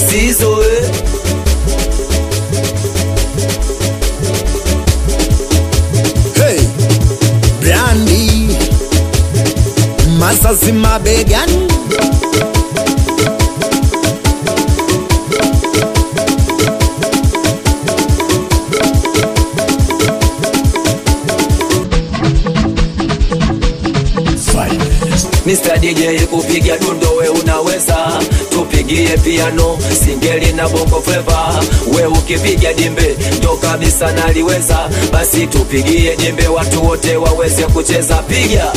tatizo eh. Hey, Brandi Masasi mabegani Mr. DJ kupiga dundo we unaweza, tupigie piano, singeli na bongo flava. We ukipiga dimbe ndo kabisa naliweza, basi tupigie dimbe watu wote waweze kucheza. Piga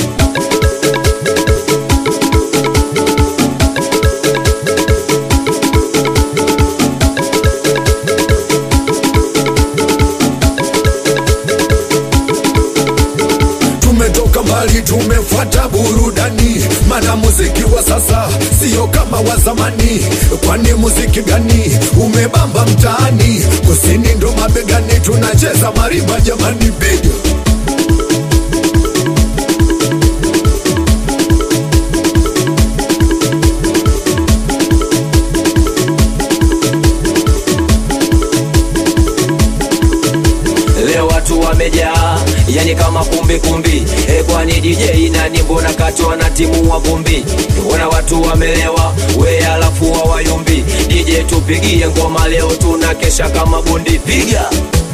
tumetoka mbali tumefuata burudani mana muziki wa sasa sio kama wa zamani kwani muziki gani umebamba mtaani kusini ndo mabegani tunacheza marimba jamani piga leo watu wamejaa, yani kama kumbi kumbi. E, kwani DJ nani? Mbona kachwa na timu wa vumbi? Mbona watu wamelewa, we alafu hawayumbi. DJ tupigie ngoma leo, tuna kesha kama bundi. Piga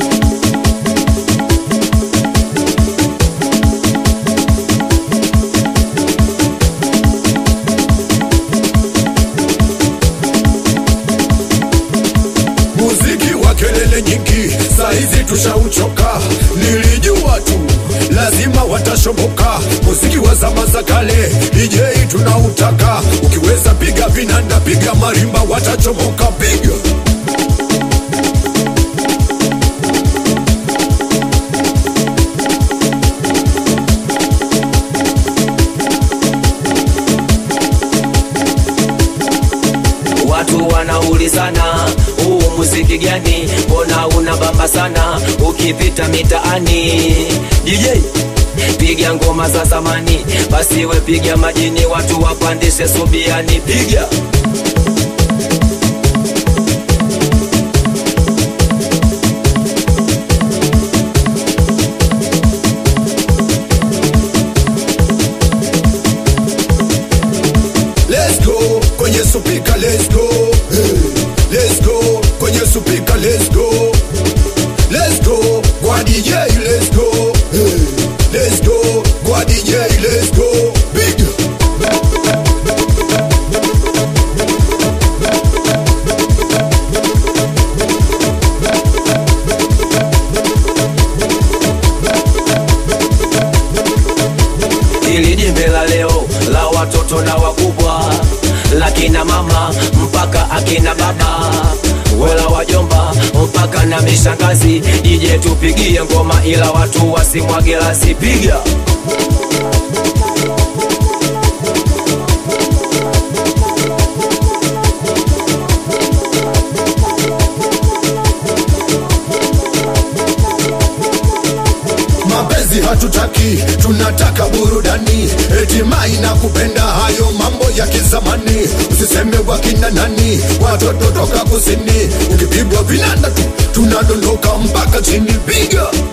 muziki wa kelele nyingi saizi tushauchoka nilijua tu lazima watashoboka muziki wa zama za kale DJ tunautaka ukiweza piga vinanda piga marimba watachomoka piga Watu wanaulizana huu muziki gani, mbona unabamba sana ukipita mitaani? DJ piga ngoma za zamani, basi we piga majini, watu wapandishe subiani, piga Let's go kwenye supika let's go hey. Let's go kwenye supika let's go Let's go kwa DJ let's go hey. Let's go kwa DJ let's go Big ili jimbe la leo la watoto na wakubwa, la kina mama mpaka akina baba, wala wajomba mpaka na mishangazi. DJ tupigie ngoma, ila watu wasimwage lasi, piga mapenzi hatutaki tunataka burudani etimai na kupenda hayo mambo ya kizamani usiseme wakina nani watoto toka kusini ukipigwa vinanda tu tunadondoka mpaka chini piga